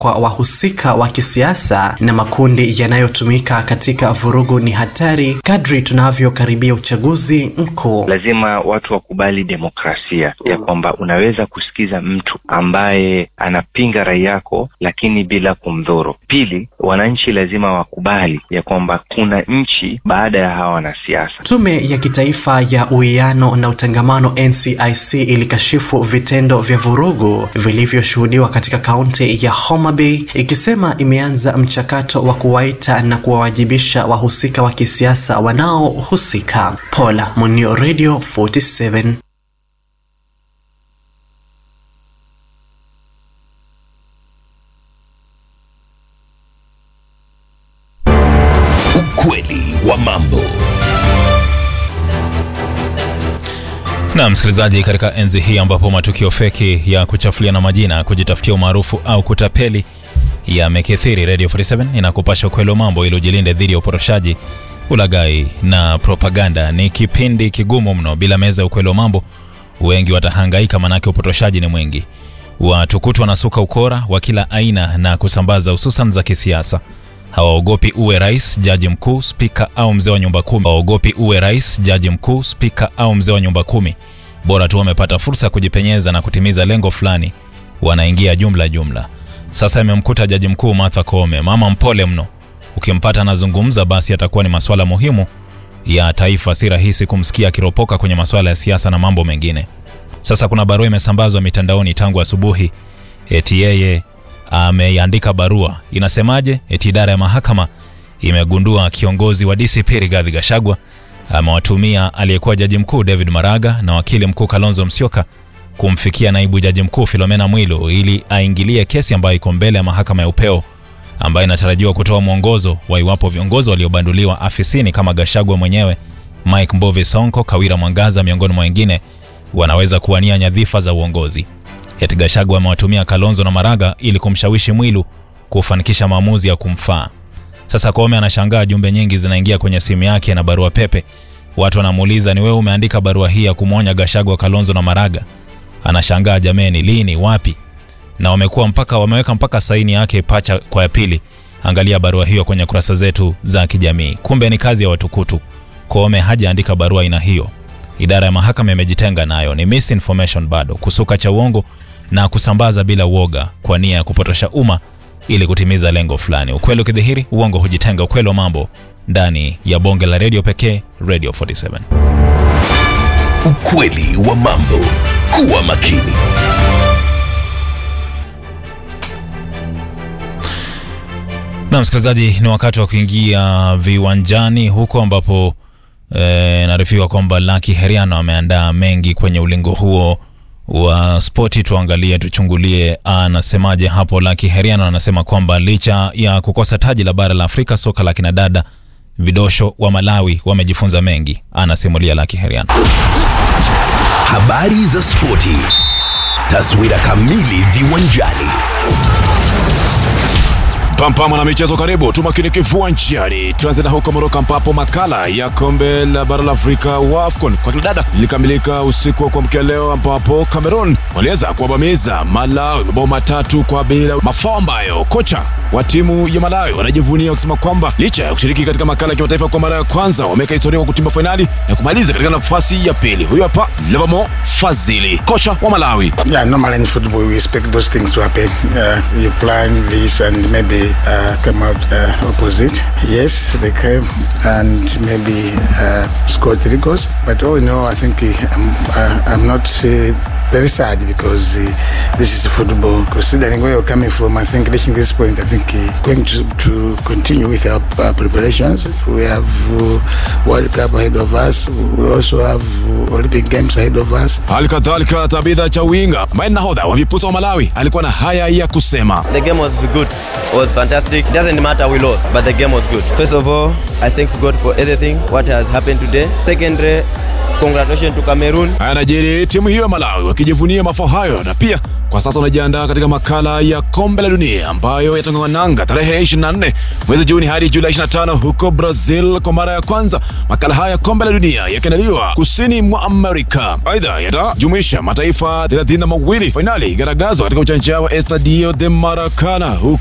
kwa wahusika wa kisiasa na makundi yanayotumika katika vurugu ni hatari kadri tunavyokaribia uchaguzi mkuu. Lazima watu wakubali demokrasia ya kwamba unaweza kusikiza mtu ambaye anapinga rai yako, lakini bila kumdhuru. Pili, wananchi lazima wakubali ya kwamba kuna nchi baada ya hawa wanasiasa. Tume ya Kitaifa ya Uwiano na Utangamano NCIC ilikashifu vitendo vya vurugu vilivyoshuhudiwa katika kaunti ya Homa Bay ikisema imeanza mchakato wa kuwaita na kuwawajibisha wahusika wa kisiasa wanaohusika. Paula Munio, Radio 47. Ukweli wa mambo. Na msikilizaji, katika enzi hii ambapo matukio feki ya kuchafuliana majina, kujitafutia umaarufu au kutapeli yamekithiri, Radio 47 inakupasha ukweli wa mambo ili ujilinde dhidi ya uporoshaji, ulaghai na propaganda. Ni kipindi kigumu mno. Bila meza ya ukweli wa mambo, wengi watahangaika, manake upotoshaji ni mwingi. Watukutu wanasuka ukora wa kila aina na kusambaza, hususan za kisiasa. Hawaogopi uwe rais, jaji mkuu, spika au mzee wa nyumba kumi. Hawaogopi uwe rais, jaji mkuu, spika au mzee wa nyumba kumi. Bora tu wamepata fursa ya kujipenyeza na kutimiza lengo fulani, wanaingia jumla jumla. Sasa imemkuta jaji mkuu Martha Koome, mama mpole mno. Ukimpata anazungumza, basi atakuwa ni masuala muhimu ya taifa. Si rahisi kumsikia akiropoka kwenye masuala ya siasa na mambo mengine. Sasa kuna barua imesambazwa mitandaoni tangu asubuhi, eti yeye ameiandika barua. Inasemaje? Eti idara ya mahakama imegundua kiongozi wa DCP Rigathi Gachagua amewatumia aliyekuwa jaji mkuu David Maraga na wakili mkuu Kalonzo Musyoka kumfikia naibu jaji mkuu Philomena Mwilu ili aingilie kesi ambayo iko mbele ya mahakama ya upeo ambayo inatarajiwa kutoa mwongozo wa iwapo viongozi waliobanduliwa afisini kama Gachagua mwenyewe, Mike Mbovi Sonko, Kawira Mwangaza miongoni mwa wengine wanaweza kuwania nyadhifa za uongozi. Eti Gachagua amewatumia Kalonzo na Maraga ili kumshawishi Mwilu kufanikisha maamuzi ya kumfaa. Sasa Koome anashangaa jumbe nyingi zinaingia kwenye simu yake na barua pepe. Watu wanamuuliza ni wewe umeandika barua hii ya kumwonya Gachagua, Kalonzo na Maraga? Anashangaa jameni, lini, wapi? Na wamekuwa mpaka wameweka mpaka saini yake pacha kwa ya pili. Angalia barua hiyo kwenye kurasa zetu za kijamii. Kumbe ni kazi ya watukutu. Koome hajaandika barua aina hiyo. Idara ya mahakama imejitenga nayo. Ni misinformation bado, kusuka cha uongo na kusambaza bila uoga kwa nia ya kupotosha umma ili kutimiza lengo fulani. Ukweli ukidhihiri, uongo hujitenga. Ukweli wa mambo ndani ya bonge la redio pekee, Radio 47. Ukweli wa mambo. Kuwa makini. Na msikilizaji, ni wakati wa kuingia viwanjani huko ambapo e, naarifiwa kwamba Lucky Heriano ameandaa mengi kwenye ulingo huo wa spoti. Tuangalie, tuchungulie anasemaje hapo. Lucky Heriano anasema kwamba licha ya kukosa taji la bara la Afrika soka la kinadada, vidosho wa Malawi wamejifunza mengi. Anasimulia Lucky Heriano. Habari za spoti. Taswira kamili viwanjani. Pampa mwana michezo, karibu tumakini viwanjani. Tuanze na huko Moroko ambapo makala ya kombe la bara la Afrika wa AFCON kwa kinadada lilikamilika usiku wa kuamkia leo, ambapo Cameroon waliweza kuwabamiza Malawi mabao matatu kwa bila, mafao ambayo kocha wa timu ya Malawi wanajivunia wakisema kwamba licha ya kushiriki katika makala ya kimataifa kwa mara ya kwanza wameweka historia kwa kutimba fainali na kumaliza katika nafasi ya pili. Huyu hapa Levamo Fazili, kocha wa Malawi. Yeah, normally in football we expect those things to happen. Uh, you plan this and maybe uh, come out uh, opposite. Yes, they came and maybe uh, scored three goals. But all in all, I think uh, I'm, uh, I'm not uh, very sad because uh, this is football. Considering where you're coming from, I think reaching this point, I think uh, going to, to continue with our uh, preparations. We have uh, World Cup ahead of us. We also have uh, Olympic Games ahead of us. Hali kadhalika Tabitha Chawinga ambaye ni nahodha wa vipusa wa Malawi alikuwa na haya ya kusema. The game was good. It was fantastic. It doesn't matter we lost, but the game was good. First of all, I thank God for everything what has happened today. Secondly, Congratulations to Cameroon. Haya najiri timu hiyo ya Malawi wakijivunia mafao hayo na pia kwa sasa wanajiandaa katika makala ya kombe la dunia ambayo yatang'oananga tarehe 24 mwezi Juni hadi Julai 25 huko Brazil kwa mara ya kwanza. Makala haya ya kombe la dunia yakiandaliwa kusini mwa Amerika. Aidha, yatajumuisha mataifa 32 fainali igaragazwa katika uwanja wa Estadio de Maracana huko